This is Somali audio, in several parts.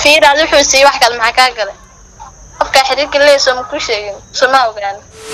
fiiraad wuxuu siiyey wax kale maxaa kaa galay qofkaa xiriirka leeyso ma ku sheegin soma ogaan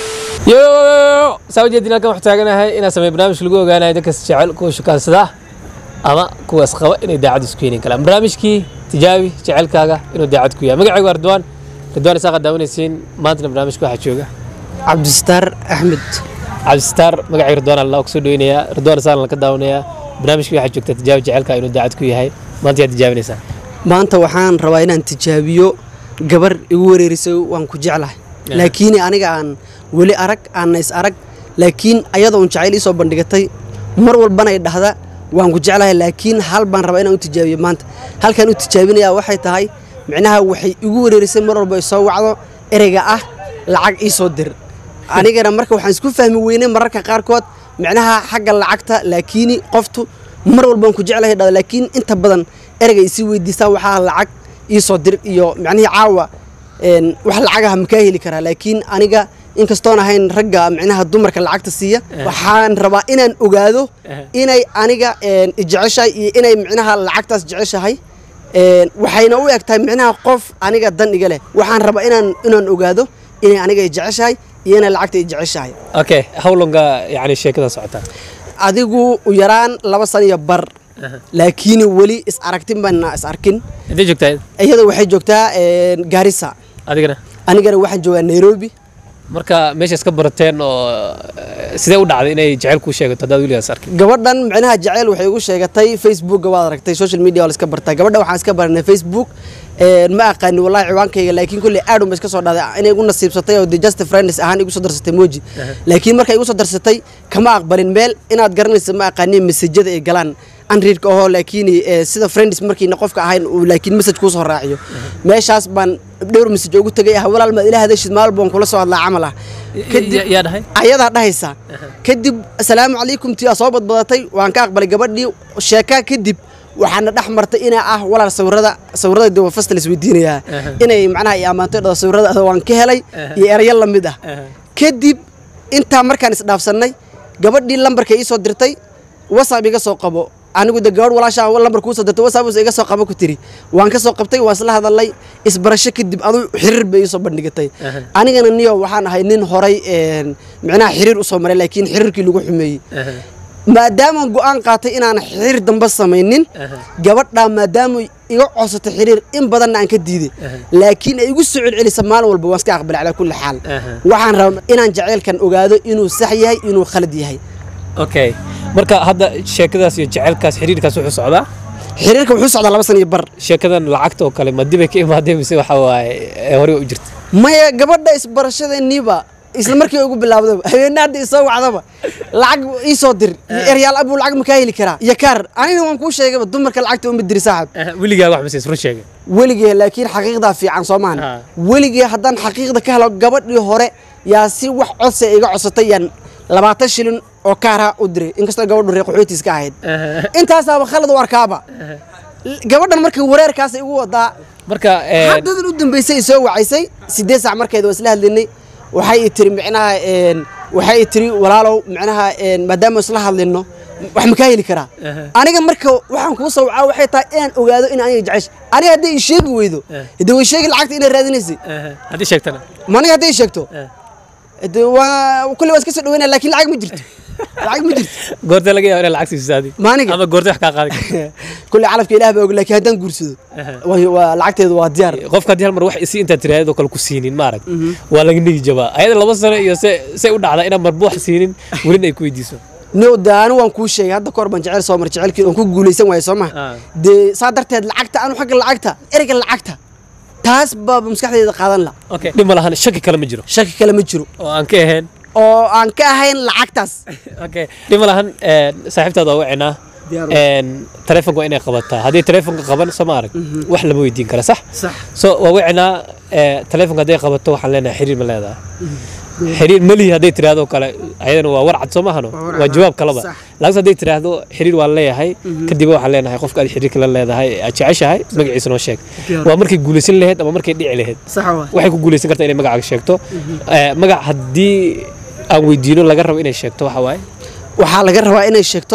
yo saa ujeedin halkan waxaa taaganahay inaan sameeyo barnaamij lagu ogaanayo dadkas jecel kuwa shukaansada ama kuwaas qaba inay daacad isku yeelin karaan barnaamijkii tijaabi jecelkaaga inuu daacad ku yahay magacaygu waa ridwaan ridwaan isaaqa daawanaysiin maantana barnaamijka waxaa jooga cabdistaar axmed cabdisitaar magacayga ridwaan allah kusoo dhaweynayaa ridwaan isaaqa la ka daawanayaa barnaamijkii waxaa joogta tijaabi jecelkaaga inuu daacad ku yahay maanta yaad tijaabinaysaa maanta waxaan rabaa inaan tijaabiyo gabar igu wareerisay waan ku jeclahay laakiin aniga aan weli arag aanna is arag laakiin ayadoo un jacayl iisoo bandhigatay mar walbana ay dhahda waan ku jeclahay laakiin hal baan rabaa inaan u tijaabiyo maanta halkaan u tijaabinayaa waxay tahay micnaha waxay igu wareerisay mar walba ay soo wacdo ereyga ah lacag iisoo dir anigana marka waxaan isku fahmi weynay mararka qaarkood micnaha xagga lacagta laakiin qoftu mar walbaan ku jeclahay dhada laakiin inta badan ereyga isii weydiistaan waxaa lacag iisoo dir iyo micnihii caawa een, wax lacagaha makaa heli karaa laakiin aniga inkastoon ahayn ragga micnaha dumarka lacagta siiya waxaan rabaa inaan ogaado inay aniga een, jeceshahay iyo inay micnaha lacagtaas jeceshahay een, waxayna u eg tahay micnaha qof aniga dan iga leh waxaan rabaa inaan inaan ogaado inay aniga i jeceshahay iyo inay lacagta i jeceshahay okay howlonga yani sheekada socotaa adigu u yaraan laba san iyo bar laakiin weli is aragtin baana is arkin intay joogtaa iyada waxay joogtaa een, gaarisa adigana anigana waxaan joogaa nairobi marka meesha iska barateen oo eh, sidee u dhacday inay jecel kuu sheegato haddaad weligaas arkin gabadhan micnaha jaceyl waxay igu sheegatay facebookga waad aragtay social media waa la iska bartaa gabadha waxaan iska baranay facebook een, ma aqaani wallahi ciwaankayga laakiin kulley aadun ba iska soo dhahday inay igu nasiibsatay oo the just friends ahaan igu soo darsatay moji laakiin markay igu soo darsatay kama aqbalin meel inaad garanaysa ma aqaani mesajada ay galaan anriidka ahoo laakiin eh, sida friends markiina qofka ahayn uu laakiin message kuu soo raaciyo meeshaas baan dhowr message ugu tegay ah walaal maad ila hadashid maal baan kula soo hadlaa camal ah Ya- yaa dhahay ayadaa dhahaysa kadib asalaamu calaykum tii aa soo badbadatay waan ka aqbalay gabadhii sheekaa kadib waxaana dhex martay inaa ah walaal sawirada sawirada de waa fasta la isweydiinayaa inay macnaha i ammaanto dhado sawirada waan ka helay iyo erayo la mid ah kadib intaa markaan isdhaafsannay gabadhii lambarka ii soo dirtay whatsapp iga soo qabo anigu de gabadh walaashaa lambar kuu soo dirtay whatsapp iga soo qabo ku tiri waan ka soo qabtay waan isla hadalnay isbarasho kadib adu xiriir bay ii soo bandhigatay anigana niyo waxaan ahay nin horay een, micnaha xiriir usoo maray laakiin xiriirkii lagu xumeeyey maadaamaan go'aan qaatay inaan xiriir dambe samaynin gabadhaa maadaama iga codsatay xiriir in badanna aan ka diiday laakiin ay igu soo celcelisa maalin walba waan iska aqbalay calaa kulli xaal waxaan rabaa inaan jaceylkan ogaado inuu sax yahay inuu khalad yahay okay marka hadda sheekadaas iyo jecelkaas xiriirkaas wuxuu socdaa xiriirka wuxuu socdaa laba san iyo bar sheekadan lacagta oo kale ma dibay ka imaadeen mise waxa waaye ee horey u jirta maya gabadha isbarashadeeniiba isla markii ugu bilaawdaba habeenna hadda isoo wacdaba lacag ii soo dir iyo eryaal abuu lacag makaa heli karaa iyo kaar aniga waan kuu sheegaba dumarka lacagta uma diri saaxib weligaa wax masiis run sheegay weligee laakiin xaqiiqdaa fiican soo maahan Ah. weligee haddaan xaqiiqda ka helo gabadhii hore yaa si wax codsi iga codsatay yaan labaatan shilin oo kaara u diray inkastoo gabadhu reer qaxootiis ka ahayd intaasaaba khalad u arkaaba gabadhan markii wareerkaas igu wadaa marka ee, haddadan u dambaysay i soo wacaysay sideed saac markeeda waa isla hadlinay waxay i tiri micnaha een, waxay i tiri walaalow micnaha een, maadaama isla hadlino wax makaa heli karaa aniga marka waxaan kuu soo wacaa waxay tahay inaan ogaado in aniga jecesh aniga hadday i sheegi weydo de way sheegi lacagta inay raadinaysay eh, haddii sheegtana ma aniga hadday i sheegto Eh. de waa kulli waa iska soo dhaweynaya laakiin lacag ma jirto lacag ma jirto goortee laga yaaba inay lacag siiso adi Maaniga? ama goortee wax kaa qaadi karto kulli calafka ilaah baa og laakiin haddaan guursado waa- waa lacagteedu waa diyaar qofka haddii hal mar wax isi intaad tiraahdo kale ku siinin maarag waa laga nigi jabaa ayada laba sano iyo se say u dhacdaa inaan marba wax siinin welina ay ku weydiiso no de anu waan kuu sheegay hadda kahor baan jecel soo mar jecelkii oon ku guulaysan waayo soo Ah. maha dee saa darteed lacagta anu xagga lacagta ereyga lacagta taas baaba maskaxdeeda qaadan la okay dhib ma lahan shaki kale ma jiro shaki kale ma jiro oo aan ka ahayn oo aan ka ahayn lacagtaas okay dhib ma lahan ee, saaxiibtaada waa wacinaa Diyaar een taleefonka waa inay qabataa haddii taleefonka qaban soo ma arag wax lama weydiin kara sax sax so waa wacinaa ee, taleefonka hadday qabato waxaan leenahay xiriir ma leedahay xiriir malihi hadday tiraahdo kale ayadana waa warcad soo maahano Waa warcad, waa jawaab kalaba sax. laakiin hadday tiraahdo xiriir waan leeyahay kadib waxaan leenahay qofka aad xiriirka la leedahay aad jeceshahay magaciisa noo sheeg Diyaar. waa markay guulaysan lahayd ama markay dhici lahayd sax waa waxay ku guulaysan kartaa inay magacaaga sheegto Ee, magac haddii aan weydiino laga rabo inay sheegto waxa waaye waxaa laga rabaa inay sheegto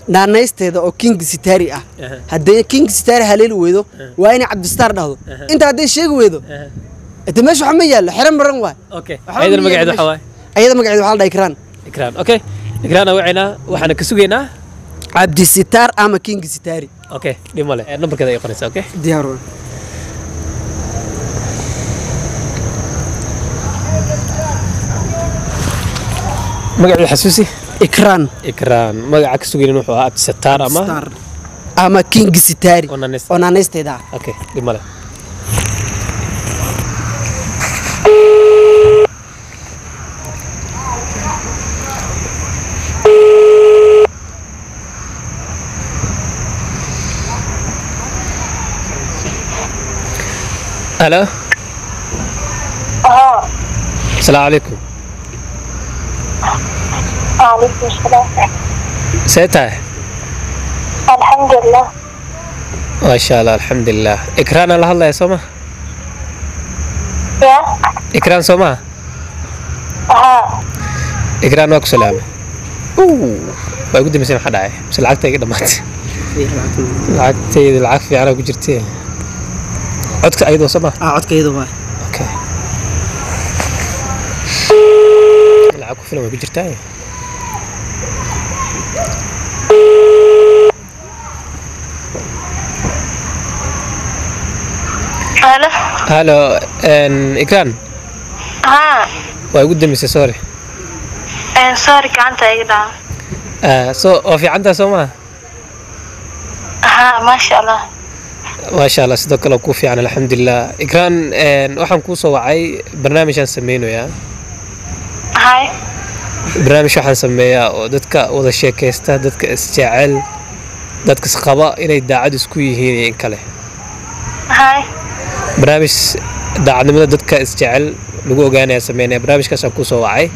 naanaysteeda oo king sitari ah Aha. haddii king sitari haleeli weydo waa inay cabdistar dhahdo inta hadday sheegi weydo de meesha waxa ma yaallo xero maran waay okay Waxba ayadana ma magaceedu yaallo waxa waaye meesha. ayada magaceeda waxaa la dhaha ikraan ikraan okay ikraan wacaynaa waxaana ka sugaynaa cabdisitaar ama king sitari okay dhib male nambarkeeda ay qoraysa okay diyaar magaceedu xasuusi ikraan ikraan magaca ka sugaynin wuxuu ahaa abdisataar ama Star. ama king sitari oo naanaysta. oo naanaysteeda ah okay dhib male halo اه asalaamu calaykum وعليكم السلام see tahay الحمد لله maasha allah alxamdulilah ikraanaan la hadlaya soo ma يا ikraan soo maha ها ikraan waa ku salaamay waa igu dambaysa maxaa dhacay mise lacagta iga dhammaatay lacagtayda lacag fiicanaa ku jirtee codka ayadoo soo maha ah codkayda waa okay lacag ku filan way ku jirtaa الو halo ikraan ها waa igu dambaysay sorry ان سوري كانت ايضا Ah, so waa fiicantaa soo maha ها ما شاء الله maasha allah sidoo kale kuu fiican alxamdulilah ikraan waxaan kuu soo wacay barnaamijaan sameynayaa هاي barnaamij waxaan sameeyaa oo dadka wada sheekaysta dadka isjecel dadka isqaba inay daacad isku yihiin iyo in kale هاي barnaamij daacadnimada dadka isjecel lagu ogaanaya sameynaya barnaamijkaasaan kuu soo wacay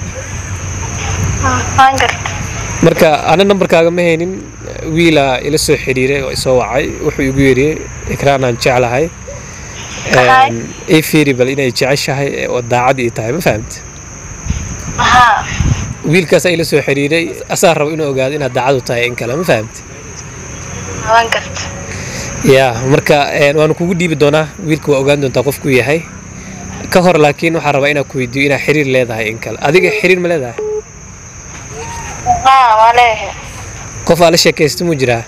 ما قلت marka ana nambarkaaga ma haynin wiilaa ila soo xiriiray oo isoo wacay wuxuu igu yidhi ikraanaan jeclahay Ahay. ii fiiri bal inay jeceshahay oo daacad ii tahay ma fahamte ها wiilkaas ila soo xiriiray asaa rabo inuu ogaado inaad daacad u tahay in kale ma fahamte ما قلت ya marka een, waanu kugu dhiibi doonaa wiilka waa ogaan doontaa qofkuu yahay ka hor laakiin waxaan rabaa inaan ku weydiiyo inaad xiriir leedahay in kale adiga xiriir ma leedahay ها ما ليه qof aa la sheekaysta muu jiraa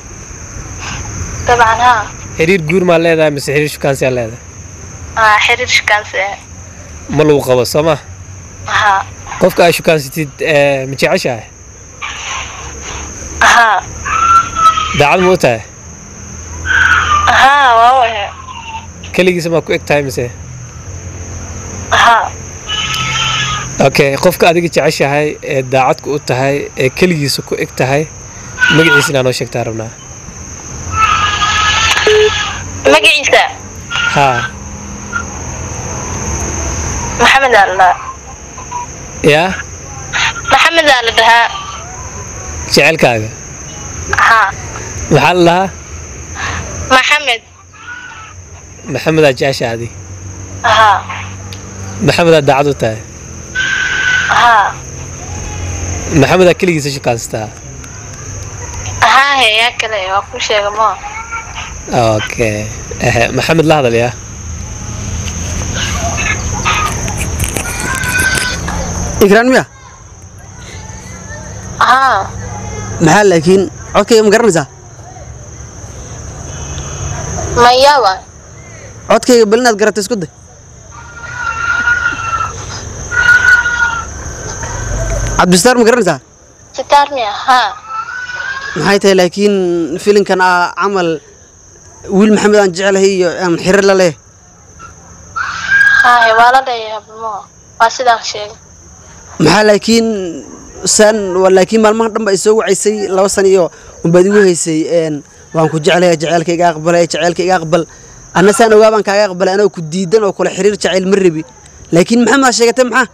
طبعا ها xiriir guur maa leedahay mise xiriir shukaansi aa leedahay ها حرير كان سي ma lagu qabo soo ma ها qofka aa shukaansatid ee, ma jeceshahay ها daacad ma u tahay ها واو keligiisa maa ku eg tahay mise ها okay qofka adiga jeceshahay ee daacadku u tahay ee keligiisa ku eg tahay magaciisa inaa noo sheegtaa rabnaa مقعيسة haa محمد الله yaa محمد الله ده jecelkaaga ها maxaa la lahaa محمد maxamedaa jecesha adi ها maxamedaa daacad u tahay ها maxamedaa keligiisa shukaansataa ها هي كده واكو شيء ما okay ehe maxamed la hadal yaa ikraan miya ها maxaa laakiin codkayga ma garanaysaa ما يابا codkayga bal inaad garato isku day cabdistaar ma garanaysaa ستار مية ها maxay tahay laakiin filinkan ah camal wiil maxamed aan jecelahay iyo aan xiriir la leh ها هي ولا ده يا بمو واسيدان شيء maxaa laakiin san waa laakiin maalmaha dhan ba ay soo wacaysay laba san iyo unbaad igu haysay een waan ku jeclahay jaceylka iga aqbalay jaceylka iga aqbal anna saan ogaa baan kaaga aqbalay anoo ku diidan oo kule xiriir jacayl ma rabi laakiin maxamed aa sheegatay maxaa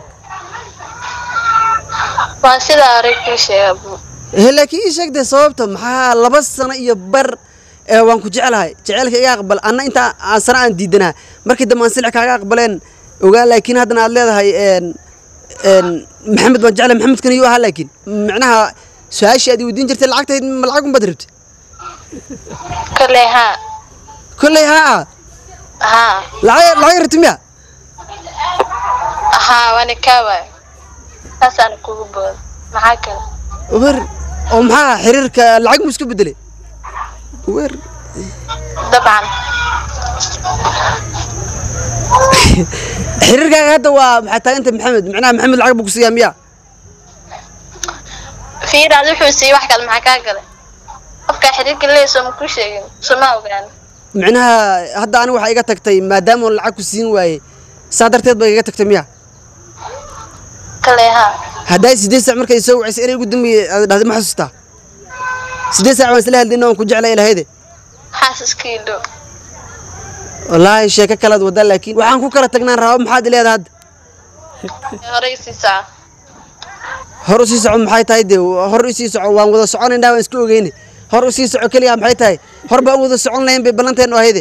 واسيدا أريك شيء أبو he laakiin ii sheegtay sababta maxaa laba sano iyo bar ee waan ku jeclahay jaceylka iga aqbal anna intaa aan sano aan diidanaa markii dambe aan silix kaaga aqbaleen ogaa laakiin haddana aad leedahay een een maxamed baan jeclahay maxamedkan iyuu ahaa laakiin micnaha su-aashii aad i weydiin jirtay lacagtayd ma lacag unbaad rabtay kolley haa kolley haa haa lacag lacag rabtay miya haa waana kaa waay saasaan kugu booda maxaa kale wer oo maxaa xiriirka lacag mu iska bedelay wer dabcan xiriirkaaga hadda waa maxaa taaganta maxamed macnaha maxamed lacag buu ku siiyaa miya fiiraad wuxuu siiyey wax kale maxaa kaa galay qofkaa xiriirka leeya sooma ku sheegin sooma ogaan macnaha hadda ani waxaa iga tagtay maadaama oon lacag ku siin waayey saa darteed baa iga tagtay miya kolley haa haddaa sideed saac markay soo wacaysay inay ugu dambeeyey aad dhahday ma xasuustaa sideed saac baan isla hadlayna waan ku jeclay ilahayde xaasaskii dhow wallaahi sheeko kalaad wadaa laakiin waxaan ku kala tagnaan rabaa maxaad ileedahay hadda horey siisaa hor usii soco maxay tahay dee hor usii soco waan wada soconaynaa waan iska ogeyne hor usii soco keliya maxay tahay hor baan wada socon lahayn bay ballanteenu ahayde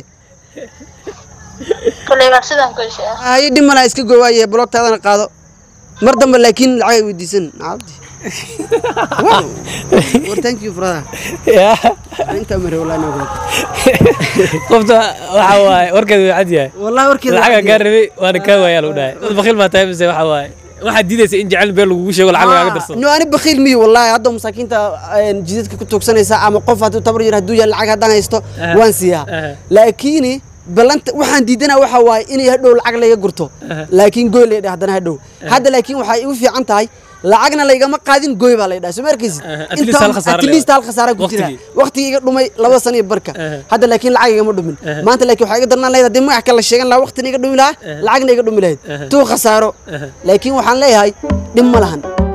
kolley waa sidaan kuu sheega haye dhib malaa iska goowaaye bloogtaadana qaado mar dambe laakiin lacag ay weydiisan cabdi Wow. Well, thank you brother yaa intaa mare wallahi noo gudub qofta waxa waaye warkeedu waa cad yahay wallahi warkeeda lacaga gaa rabay waana kaa waayaa lagu dhahay dad bakhiil baa tahay mise waxa waaye waxaad diidaysa in jecel been lagugu sheego lacag lagaaga darsado no ani bakhiil miyo wallahi hadda masaakiinta een, jidadka ku tuugsanaysa ama qof hadduu tabar yar hadduu yahay lacag haddaan haysto Aha. waan siiyaa Aha. laakiin ballanta waxaan diidana waxa waaye inay hadhow lacag layga gurto Aha. laakiin gooy laydha haddana hadhow hadda laakiin waxay igu fiican tahay lacagna laygama qaadin gooy baa laydhaa soo ma arkaysid Aha. At least hal khasaare at least hal khasaara ku jira Waqtigii. waqtigii iga dhumay laba sano iyo barka Aha. hadda laakiin lacag igama dhumin Aha. maanta laakiin waxaa iga darnaan lahayd haddii magac kale sheegan lahaa waqtina iga dhumi lahaa lacagna iga dhumi lahayd Aha. tuu khasaaro Aha. laakiin waxaan leeyahay dhib ma lahan